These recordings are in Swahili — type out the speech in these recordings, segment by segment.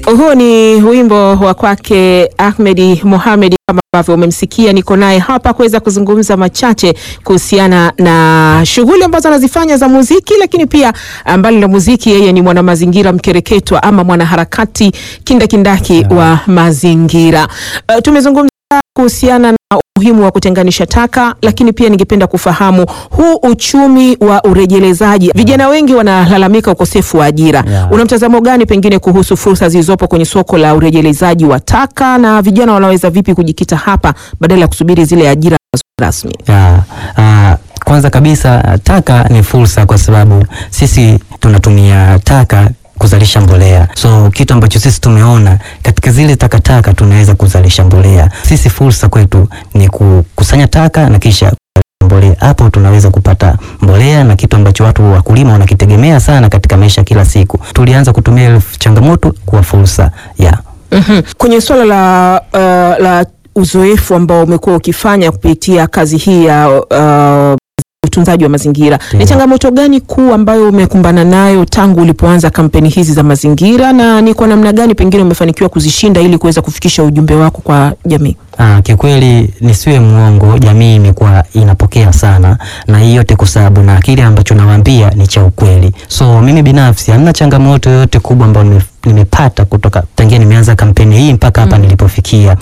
Huu ni wimbo wa kwake Ahmedi Mohamed, kama ambavyo umemsikia. Niko naye hapa kuweza kuzungumza machache kuhusiana na shughuli ambazo anazifanya za muziki, lakini pia mbali na muziki, yeye ni mwanamazingira mkereketwa ama mwanaharakati kindakindaki Yeah. wa mazingira. Uh, tumezungumza kuhusiana na umuhimu wa kutenganisha taka, lakini pia ningependa kufahamu huu uchumi wa urejelezaji. Vijana wengi wanalalamika ukosefu wa ajira. Yeah. Una mtazamo gani pengine kuhusu fursa zilizopo kwenye soko la urejelezaji wa taka na vijana wanaweza vipi kujikita hapa badala ya kusubiri zile ajira rasmi? Ya, ah, kwanza kabisa taka ni fursa, kwa sababu sisi tunatumia taka kuzalisha mbolea. So kitu ambacho sisi tumeona katika zile takataka tunaweza kuzalisha mbolea. Sisi fursa kwetu ni kukusanya taka na kisha kuzalisha mbolea. Hapo tunaweza kupata mbolea na kitu ambacho watu wakulima wanakitegemea sana katika maisha kila siku. Tulianza kutumia ile changamoto kuwa fursa. Yeah. Mhm. Kwenye suala la, uh, la uzoefu ambao umekuwa ukifanya kupitia kazi hii ya uh, utunzaji wa mazingira, ni Ndiyo. changamoto gani kuu ambayo umekumbana nayo tangu ulipoanza kampeni hizi za mazingira, na ni kwa namna gani pengine umefanikiwa kuzishinda ili kuweza kufikisha ujumbe wako kwa jamii? Ah, kiukweli nisiwe mwongo, jamii imekuwa inapokea sana, na hii yote kwa sababu na kile ambacho nawaambia ni cha ukweli. So mimi binafsi hamna changamoto yoyote kubwa ambayo nime- nimepata kutoka tangia nimeanza kampeni hii mpaka hapa nilipofikia.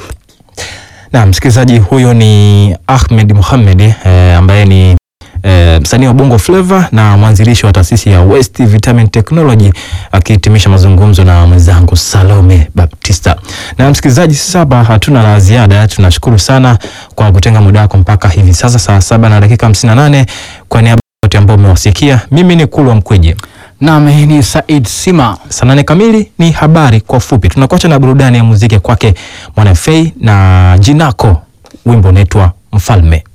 Na msikilizaji, huyo ni Ahmed Mohamed eh, ambaye ni eh, msanii wa Bongo Flava na mwanzilishi wa taasisi ya West Vitamin Technology akihitimisha mazungumzo na mwenzangu Salome Baptista. Na msikilizaji, sasa hapa hatuna la ziada, tunashukuru sana kwa kutenga muda wako mpaka hivi sasa saa saba na dakika 58. Kwa niaba ya wote ambao umewasikia, mimi ni Kulwa Mkweje. Naam, hii ni Said Sima. Saa nane kamili ni habari kwa ufupi. Tunakuacha na burudani ya muziki kwake Mwana Fei na Jinako, wimbo unaitwa Mfalme.